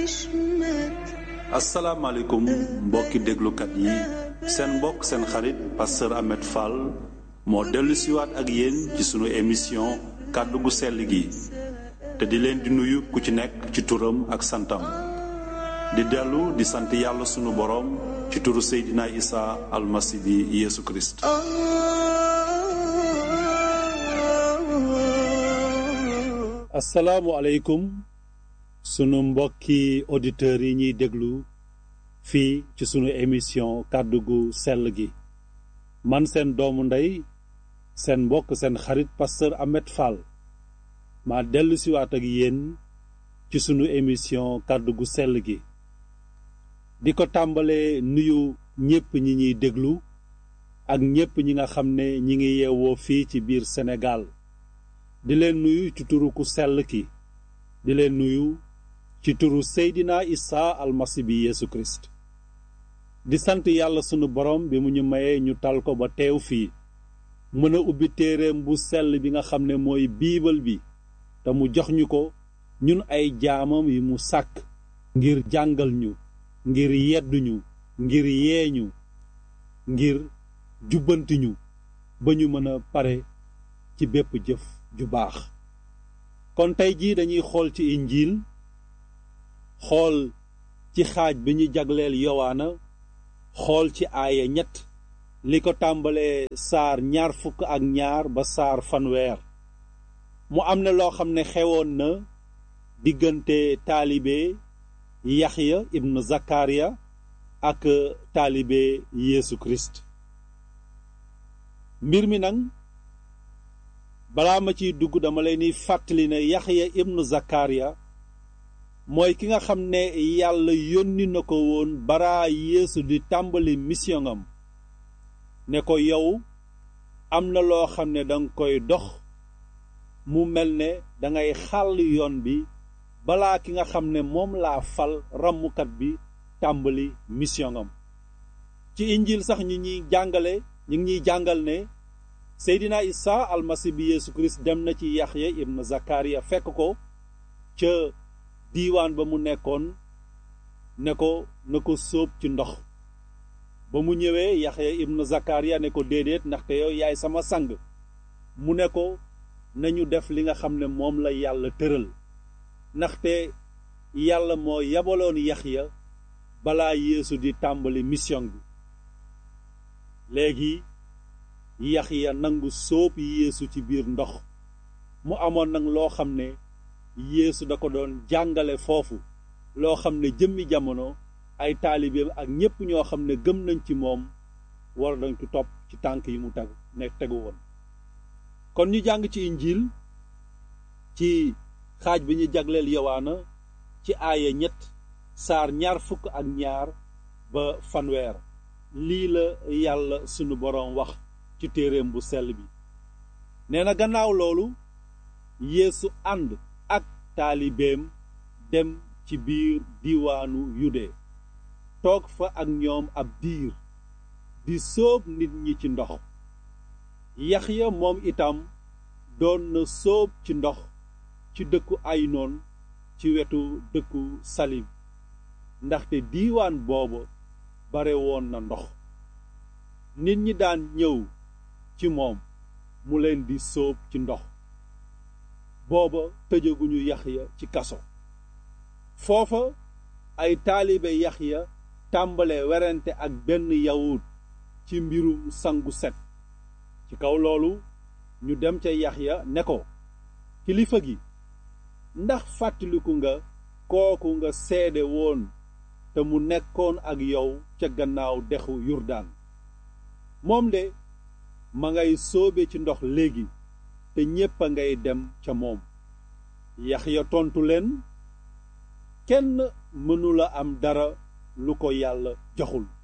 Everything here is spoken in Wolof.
asalaamaaleykum mbokki déglukat yi seen mbokk seen xarit pasteur Ahmed Fall moo dellu siwaat ak yéen ci sunu émission kàddu gu sell gi te di leen di nuyu ku ci nekk ci turam ak santam di dellu di sant yàlla sunu boroom ci turu Seydina Isa almasi bi Yeesu Kirist asalaamualeykum sunu mbokki auditeurs yi ñuy déglu fii ci sunu émission kàddu gu sell gi man seen doomu ndey seen mbokk seen xarit pasteur Ahmed Fall maa dellu siwaat ak yéen ci sunu émission kàddu gu sell gi di ko tàmbalee nuyu ñépp ñi ñuy déglu ak ñépp ñi nga xam ne ñi ngi yeewoo fii ci biir Sénégal di leen nuyu ci turu ku sell ki di leen nuyu ci turu Seydina Isa almasi bi Yeesu Kirist di sant yàlla sunu borom bi mu ñu mayee ñu tal ko ba teew fii mën a ubbi téereem bu sell bi nga xam ne mooy biibal bi te mu jox ñu ko ñun ay jaamam yi mu sàkk ngir jàngal ñu ngir yedduñu ngir yeeñu ngir jubbanti ñu ba ñu mën a pare ci bépp jëf ju baax kon tey jii dañuy xool ci injiil xool ci xaaj bi ñu jagleel yowaana xool ci aaya ñett li ko tàmbalee saar ñaar fukk ak ñaar ba saar fanweer mu am na loo xam ne xewoon na diggante taalibe yaxya ibnu zakariya ak taalibe yeesu kirist mbir mi nag balaa ma ciy dugg dama leen di fàttali ne yaxya ibnu zakariya mooy ki nga xam ne yàlla yónni na ko woon bara yeesu di tàmbali mission am ne ko yow am na loo xam ne danga koy dox mu mel ne dangay xàll yoon bi balaa ki nga xam ne moom laa fal rammukat bi tàmbali mission am ci injil sax ñi ñuy jàngale ñu ngi ñuy jàngal ne seydina isa almasi bi yeesu kirist dem na ci yaxya ibn zakariya fekk ko ca diiwaan ba mu nekkoon ne ko na ko sóob ci ndox ba mu ñëwee yaxya ibn zakariya ne ko déedéet ndaxte yow yaay sama sang mu ne ko nañu def li nga xam ne moom la yàlla tëral ndaxte yàlla moo yabaloon yaxya balaa yeesu di tàmbali mission bi léegi yaxya nangu sóob yeesu ci biir ndox mu amoon nag loo xam ne yeesu da ko doon jàngale foofu loo xam ne jëmmi jamono ay taalibeem ak ñépp ñoo xam ne gëm nañ ci moom war dañ ko topp ci tànk yi mu tegu nekk tegu woon kon ñu jàng ci injiil ci xaaj bi ñu jagleel yowaana ci aaya ñett saar ñaar fukk ak ñaar ba fanweer lii la yàlla sunu boroom wax ci téeréem bu sell bi nee na gannaaw loolu yeesu ànd ak taalibeem dem ci biir diiwaanu yude toog fa ak ñoom ab diir di sóob nit ñi ci ndox yaxya moom itam doon na sóob ci ndox ci dëkku aynoon ci wetu dëkku salim ndaxte diiwaan booba bare woon na ndox nit ñi daan ñëw ci moom mu leen di sóob ci ndox booba tëjaguñu yaxya ci kaso foofa ay taalibe yaxya tàmbale werante ak benn yawut ci mbirum sangu set ci kaw loolu ñu dem ca yaxya ne ko kilifa gi ndax fàttaliku nga kooku nga seede woon te mu nekkoon ak yow ca gannaaw dexu yurdaan moom de ma ngay sóobe ci ndox léegi te ñépp a ngay dem ca moom yaxya tontu leen kenn mënula am dara lu ko yàlla joxul